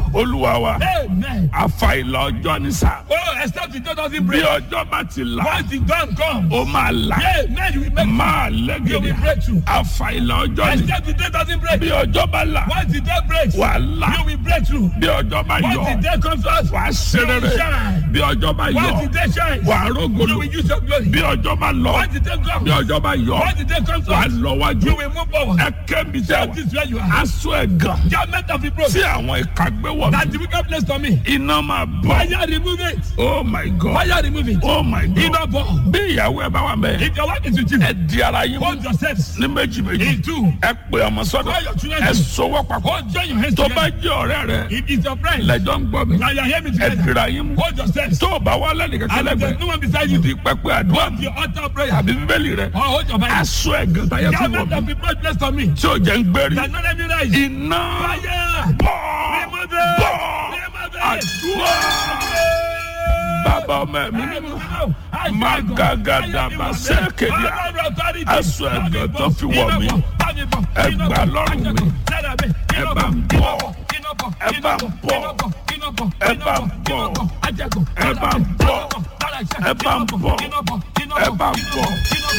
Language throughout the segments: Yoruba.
olúwa wa Amen. àfàìlà ọjọ́ ní sà Oh, except the door doesn't bí break. ọjọ́ bá ti là Once the dawn comes, ó máa là Amen. You will make máa You lẹ́gẹ̀dẹ̀ will break through. àfàìlà ọjọ́ ní Except the day doesn't break. bí ọjọ́ bá là Once the day breaks, wà á là you will break through. bí ọjọ́ bá Once yọ the day comes to us, wà á ṣe you will rere shine. bí ọjọ́ bá yọ Once the day shines, wà á you rógolo will use your glory. bí ọjọ́ bá lọ Once the day bí comes, ọjọ́ bá yọ once the day comes to wà á us, lọ wájú you will move forward. ẹ kẹ́mi tẹ́ That wà is where you are. aṣọ ẹ̀gàn Garment of reproach. tí àwọn ìka gbé wọ̀ That mí the wicked place to me. iná máa bọ̀ Fire remove it. oh my god Fire remove it. oh my god Iná bọ̀. bí ìyàwó ẹ bá wà mẹ́ If your wife is with you, ẹ di ara yín mú hold yourselves ní méjì méjì in two. ẹ pè ọmọ sọ́dọ̀ Call your children. ẹ sọwọ́ papọ̀ Hold join your hands tó bá together. jẹ́ ọ̀rẹ́ rẹ If it's your friend, lẹ́jọ́ ń gbọ́ mi now you hear me ẹ together. dira yín mú Hold yourselves. tó o bá wà lẹ́nu kẹ́kẹ́ And if there's lẹ́gbẹ̀ẹ́ no one beside you, di pẹpẹ àdúrà hold your altar of prayer. àbí bíbélì rẹ Or hold your Bible. aṣọ ẹ̀gàn táyà fi wọ̀ Garment of mí reproach place to me. tí ò jẹ́ ń gbérí That not let me rise. iná Fire. bọ̀ Remove it. bọ̀ Remove it. àdúrà bàbá ọmọ ẹ̀mí mímọ́ Magadaba sẹ́kẹ̀díà. Aṣọ ẹ̀gàn tó fi wọ̀ mí. Ẹ gbà lọ́rùn mi. Ẹ bá ń bọ̀. Ẹ bá ń bọ̀. Ẹ bá ń bọ̀. Ẹ bá ń bọ̀. Ẹ bá ń bọ̀. Ẹ bá ń bọ̀.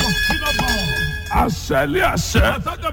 àṣẹlẹ̀ àṣẹ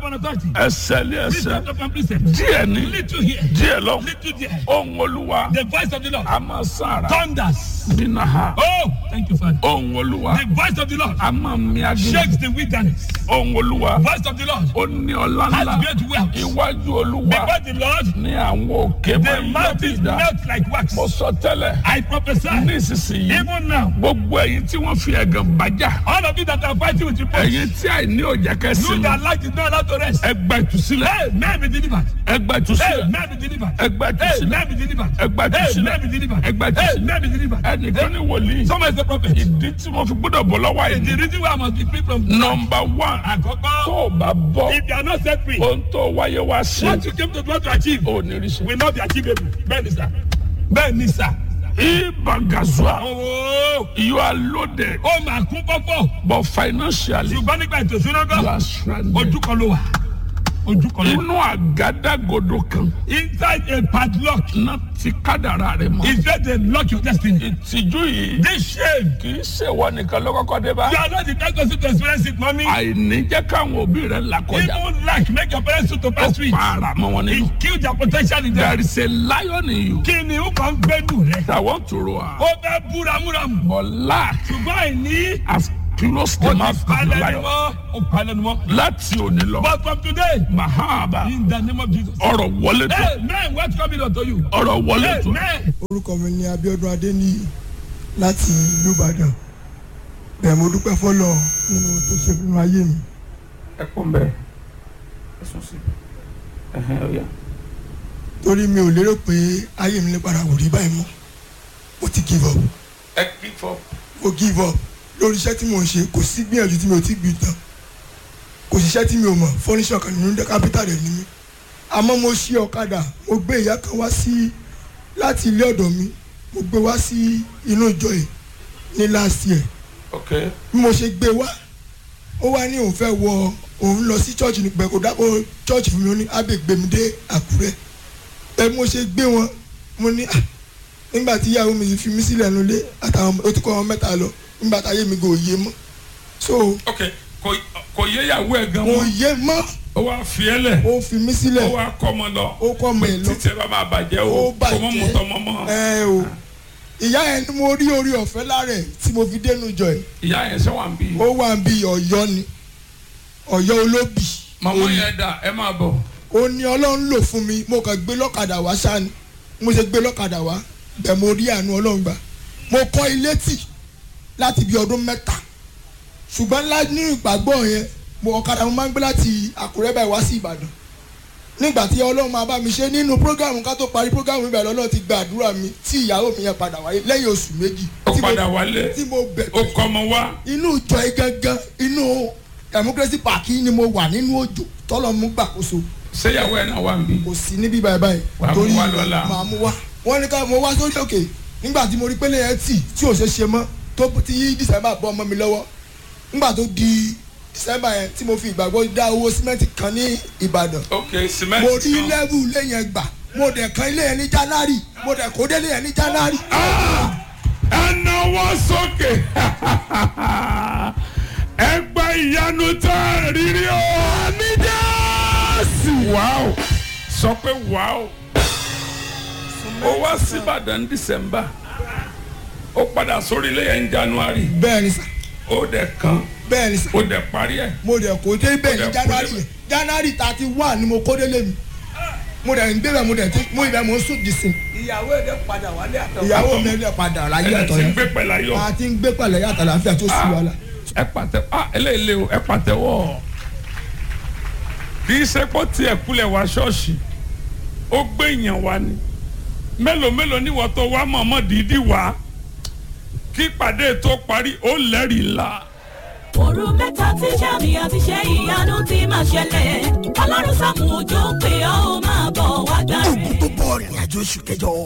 ẹsẹ̀lẹ̀ ẹsẹ̀ díẹ̀ ní Little here, díẹ̀ lọ little there. ohun olúwa The voice of the Lord a máa sára thunders. nínú ha Oh, thank you, Father. ohun olúwa The voice of the Lord a máa mi agbègbè shakes the wilderness. ohun olúwa Voice of the Lord ó ní ọlá has ńlá great wealth. iwájú olúwa Before the Lord, ní àwọn òkè máa the ń mountains yọ̀dìdá melt like wax. mo sọ tẹ́lẹ̀ I prophesy, ní ìsinsìnyí even now, gbogbo ẹ̀yin tí wọ́n fi ẹ̀gàn bájà all of you that are fighting with reproach, ẹ̀yin tí àìní òjá you kẹsìn that light is not allowed to rest. ẹgbẹ́ ìtúsílẹ̀ Hey, man be delivered. ẹgbẹ́ Hey, ìtúsílẹ̀ man be delivered. ẹgbẹ́ Hey, ìtúsílẹ̀ man be delivered. ẹgbẹ́ Hey, ìtúsílẹ̀ man be delivered. ẹgbẹ́ Hey, ìtúsílẹ̀ man be delivered. ẹnìkan ní wòlíì Someone is a prophet. ìdí tí mo fi gbọ́dọ̀ bọ̀ lọ́wọ́ The àìní reason why I must be free from nọmba one tó Àkọ́kọ́, o bá bọ́ if you are not set free, ohun tó wáyé wá sí what you came to do to achieve ò ní rí sí. will not be achievable. Bẹ́ẹ̀ni sà. Bẹ́ẹ̀ni sà. ibangazua Ooo, you are loaded ó máa kún pọ́pọ́. but financially Ṣùgbọ́n nígbà ètò ìṣúná you gan, are stranded. ojú kan ló wà. Ojú kan ló wà. inú àgádágodo kan Inside a padlock náà ti kádàrá rẹ mọ́. is where they lock your destiny. ìtìjú yìí This shame, kì í ṣèwọ nìkan ló kọ́kọ́ dé bá. you are not the kind person to experience it, mommy. àìní jẹ́ káwọn òbí rẹ̀ là kọjá. Even lack make your parents to ó pass through it. para mọ́ wọn nínú. It kill their potential in them. there is a lion in you Kí ni ó kàn ń gbẹ́nu rẹ̀? that want to roar. Ó fẹ́ bú ramúramù. but lack Ṣùgbọ́n àìní. has closed Ó the ti mouth of the palẹ̀ ni lion. mọ́. Ó palẹ̀ ni mọ́. láti òní lọ. But from today, mahaba in the name of Jesus. ọ̀rọ̀ wọlé tó Hey, man, what's coming unto you? ọ̀rọ̀ wọlé Hey, tó. man. orúkọ mi ni Abíọ́dún Adéníyì láti ìlú Ìbàdàn bẹ́ẹ̀ mo dúpẹ́ fọlọ nínú tó ṣe nínú ayé mi ẹ kún bẹ́ẹ̀ ẹ sùn sí ẹhẹn ọ̀yà. torí mi ò lérò pé ayé mi lè padà wò rí báyìí mọ́ mo ti give up ẹ kí fọ. mo give up lórí iṣẹ́ tí mo ń ṣe kò sí gbìyànjú tí mi ò ti gbì tán kò sí iṣẹ́ tí mi ò mọ̀ fọ́níṣọ̀ kan nínú kápítà rẹ̀ ni mí àmọ́ mo ṣí ọ̀kadà mo gbé ìyá kan wá sí láti ilé ọ̀dọ̀ mi mo gbé wá sí inú ìjọ yìí ní last year ok bí mo ṣe gbé wá ó wá ní òun fẹ́ wọ òun lọ sí church ní pẹ̀kọ́ dákọ̀ church fún mi ó ní ábẹ́ gbé mi dé àkúrẹ́ ẹ mo ṣe gbé wọn mo ní "Ah, nígbà tí ìyàwó mi fi mí sílẹ̀ nulẹ̀ àtàwọn ọmọ- ó ti kọ́ wọn mẹ́ta lọ nígbà táyé mi kò yé mọ́ so ok kò kò yéyàwó ẹ gan kò mọ́ yé mọ́ ó wá fi ẹ lẹ̀ ó fi mí ó sílẹ̀ wá kọ́ ọmọ lọ ó kọ́ ọmọ ẹ̀ lọ títí ẹ bá máa bàjẹ́ o Ó kò mọ́ bàjẹ́. mọ́tọ́ mọ́ mọ́ ẹ o ìyá yẹn ni mo rí orí ọ̀fẹ́ lára ẹ̀ tí mo fi dénú jọ ẹ̀ ìyá yẹn ṣe wà ń bí ó wà bí ọ̀yọ́ ni ọ̀yọ́ olóbì màmá yẹn dà ẹ máa bọ̀ ó ní ọlọ́run lò fún mi mo kàn gbé lọ́kadà wá sáni mo ṣe gbé lọ́kadà wá bẹ́ẹ̀ mo rí àánú ọlọ́run gbà mo kọ́ ilé tì láti bí ọdún mẹ́ta ṣùgbọ́n ńlá ní ìgbàgbọ́ yẹn mo ọ̀kadà mo máa ń gbé láti àkúrẹ́ báyìí wá sí ìbàdàn nígbà tí ọlọ́run máa bá mi ṣe nínú prógámù ká tó parí prógámù ibẹ̀ lọ́lọ́run ti gba àdúrà mi tí ìyàwó mi yẹn padà wáyé lẹ́yìn oṣù méjì ó tí mo- padà wálé tí mo bẹ̀ ó kọ́ ọmọ wá inú ìjọ yìí gangan inú democracy park yìí ni mo wà nínú òjò tọ́lọ́ mú gbàkóso ṣéyàwó ẹ náà wà ń bí kò sí níbí báyìí báyìí Wàá mú wá lọ́la. màá mú wá wọ́n ní ká mo wá sórí òkè nígbà tí mo rí pélé yẹn tì tí ò ṣe ṣe mọ́ tó ti december bọ́ ọmọ mi lọ́wọ́ nígbà tó di december yẹn tí mo fi ìgbàgbọ́ dá owó símẹ́ǹtì kan ní ìbàdàn ok mo cement rí kan lẹ́bù lẹ́yìn ẹgbà mo dẹ̀ kan ilé yẹn ní january mo dẹ̀ kó délé yẹn ní january. ẹnà wọ́n sókè ẹgbẹ́ ìyanu tó rírí o. àmì jẹ́sì. wàá sọ pé wàá ó wá sí Ìbàdàn dísẹ́mbà ó padà sórí ilé yẹn ní January bẹ́ẹ̀ ni sà ó dẹ̀ kan bẹ́ẹ̀ ni sà ó dẹ̀ parí ẹ̀. mo dẹ̀ kó dé bẹ́ẹ̀ Mo dẹ̀ ní kó january débẹ̀. yẹn january thirty one ni mo kó délé mi mo dẹ̀ ń gbébẹ̀ mo dẹ̀ ti mo ibẹ̀ mo ń sùn dìsìn ìyàwó ẹ̀ dẹ́ padà wálé àtọ̀. ìyàwó mi ẹ̀ padà láyé ẹ̀ ẹ̀tọ́ ti ń yẹn gbé pẹ̀lú ayọ̀. a ti ń gbé pẹ̀lẹ́ yàtọ̀ láfíà tó sì wà lá. ẹ pàtẹ ah eléyìí lé o ẹ pàtẹ́wọ́ kì í ṣe pọ́ tiẹ̀ kulẹ̀ wá ṣọ́ọ̀ṣì ó gbé èèyàn wá ni mélòó mélòó ni wọ́n tó wá mọ̀ọ́mọ́ dídí wá kí ìpàdé tó parí ó lẹ́rìí ńlá. òru mẹ́ta tí sàmì àti ṣe ìyanu ti máa ṣẹlẹ̀ ọlọ́run sàmù òjò pé ó máa bọ̀ wá gbà rẹ̀. ogun tó bọ̀ rìnrìn àjò oṣù kẹjọ